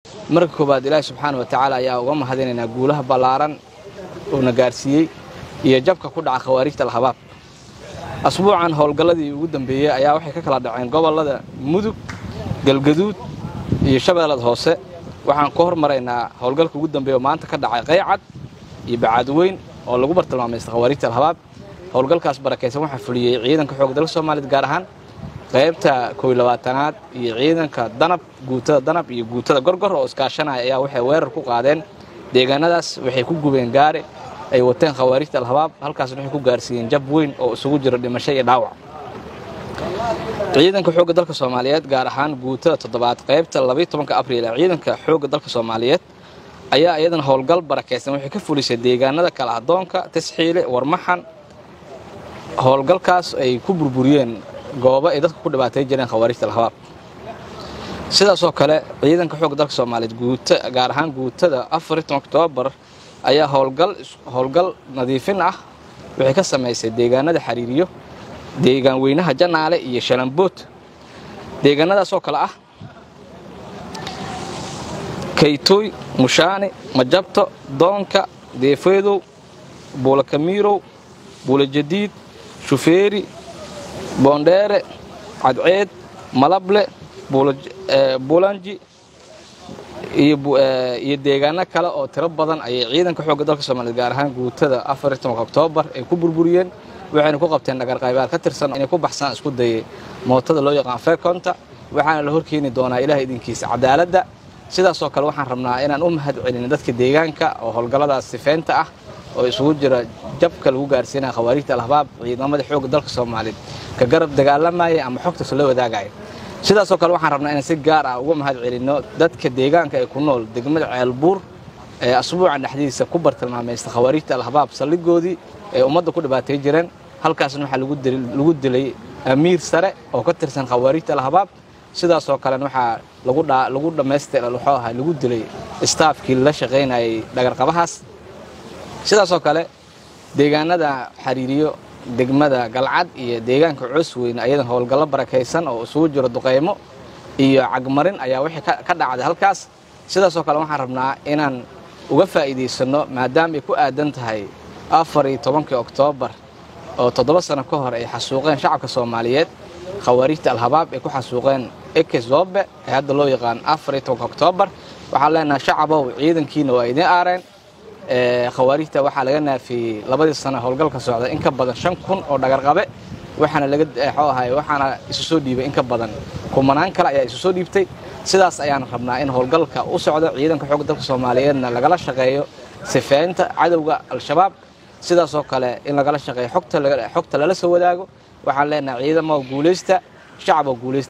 marka koowaad ilaahi subxaana wa tacaala ayaa uga mahadinaynaa guulaha ballaaran uuna gaarsiiyey iyo jabka ku dhaca khawaarijta alhabaab asbuucan howlgalladii ugu dambeeyey ayaa waxay ka kala dhaceen gobollada mudug galgaduud iyo shabeellada hoose waxaan ku hormaraynaa howlgalka ugu dambeeya oo maanta ka dhacay qaycad iyo bacaadweyn oo lagu bartilmaamaysta khawaarijta alhabaab howlgalkaas barakaysan waxaa fuliyey ciidanka xoogga dalka soomaaliyeed gaar ahaan qaybta kow labaatanaad iyo ciidanka danab guutada danab iyo guutada gorgor oo iskaashanaya ayaa waxay weerar ku qaadeen deegaanadaas waxay ku gubeen gaari ay wateen khawaarijta alhabaab halkaasna waxay ku gaarsiiyeen jab weyn oo isugu jiro dhimasho iyo dhaawac ciidanka xoogga dalka soomaaliyeed gaar ahaan guutada toddobaad qaybta labaiy tobanka abriil ee ciidanka xoogga dalka soomaaliyeed ayaa iyadana howlgal barakaysan waxay ka fulisay deegaanada kala adoonka tasxiile warmaxan howlgalkaas ay ku burburiyeen goobo ay dadka ku dhibaatay jireen khawaarijta alhabaab sidaasoo kale ciidanka xoogga dalka soomaaliyeed guuta gaar ahaan guutada afariy tobanka oktoobar ayaa howlgal howlgal nadiifin ah waxay ka samaysay deegaanada xariiriyo deegaan weynaha janaale iyo shalambood deegaanadaasoo kale ah kaytooy mushaani majabto doonka deefeedow buulakamiirow buulajadiid shufeeri boondheere cadceed malable buulanji iyo deegaano kale oo tiro badan ayay ciidanka xoogga dalka soomaliyeed gaar ahaan guutada afar iyo tobanka oktoobar ay ku burburiyeen waxayna ku qabteen dhagarqaybaad ka tirsan inay ku baxsaan isku dayay mootada loo yaqaan fekonta waxaana la horkeeni doonaa ilaah idinkiisa cadaaladda sidaasoo kale waxaan rabnaa inaan u mahad celin dadka deegaanka oo howlgalladaas sifeynta ah oo isugu jira jabka lagu gaarsiinaya khawaarijta alhabaab ciidamada xoogga dalka soomaaliyeed ka garab dagaalamaya ama xogtaas la wadaagaya sidaasoo kale waxaan rabnaa inaan si gaar ah uga mahad celinno dadka deegaanka ee ku nool degmada ceelbuur ee asbuucan dhexdiisa ku bartilmaamaysta khawaarijta alhabaab saldhigoodii ee ummadda ku dhibaatay jireen halkaasna waxaa lagu dilay amiir sare oo ka tirsan khawaarijta alhabaab sidaasoo kalena waxaa lagu dhammaystira wuxuu ahaa lagu dilay istaafkii la shaqaynayay dhagarqabahaas sidaasoo kale deegaanada xariiriyo degmada galcad iyo deegaanka coosweyne ayadan howlgallo barakaysan oo isugu jiro duqaymo iyo cagmarin ayaa wixii ka dhacday halkaas sidaasoo kale waxaan rabnaa inaan uga faa'iidaysanno maadaama ay ku aadan tahay afar iyo tobankii oktoobar oo toddoba sano ka hor ay xasuuqeen shacabka soomaaliyeed khawaarijta alhabaab ay ku xasuuqeen eke zoobe ee hadda loo yaqaan afar iyo tobanka oktoobar waxaan leenahay shacabow ciidankiina waa idiin aareen khawaarijta waxaa laga naafiyey labadii sano howlgalka socda in ka badan shan kun oo dhagarqabe waxaana laga xoo ahay waxaana isu soo dhiibay in ka badan kumanaan kale ayaa isu soo dhiibtay sidaas ayaan rabnaa in howlgalka u socdo ciidanka xoogga dalka soomaaliyeedna lagala shaqeeyo sifeynta cadowga al-shabaab sidaasoo kale in lagala shaqeeyo xogta lala soo wadaago waxaan leenahay ciidamo guulaysta shacabo guulaysta